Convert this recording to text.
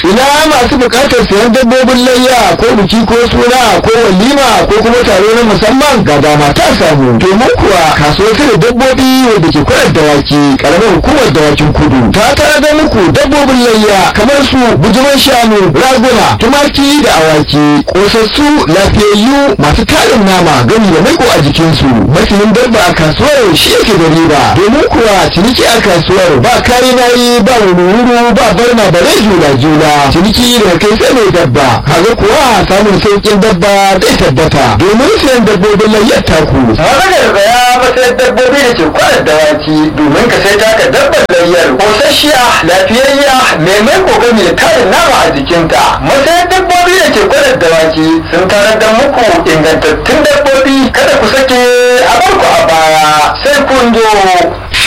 ina masu bukatar sayan dabbobin layya ko biki ko suna ko walima ko kuma taro na musamman ga dama ta samu domin kuwa kasuwar da dabbobi wadda ke kwanar dawaki karamar hukumar dawakin kudu ta tara da muku dabbobin layya kamar su bujuman shanu raguna tumaki da awaki kosassu lafiyayyu masu tarin nama gami da maiko a jikinsu masanin dabba a kasuwar shi yake da riba domin kuwa ciniki a kasuwar ba kayi nayi ba wuri ba barna da rai jula jula ciniki da kai sai mai dabba kaga kuwa samun sauƙin dabba zai tabbata domin sayan dabbobin layyar taku maganar gaya matsayin dabbobi da ke kwanar dawaki domin ka sai taka dabbar layyar kosasshiya lafiyayya mai mai kokami da tarin nama a jikinta matsayin dabbobi da ke kwanar dawaki sun tarar da muku ingantattun dabbobi kada ku sake a barku a baya sai kun zo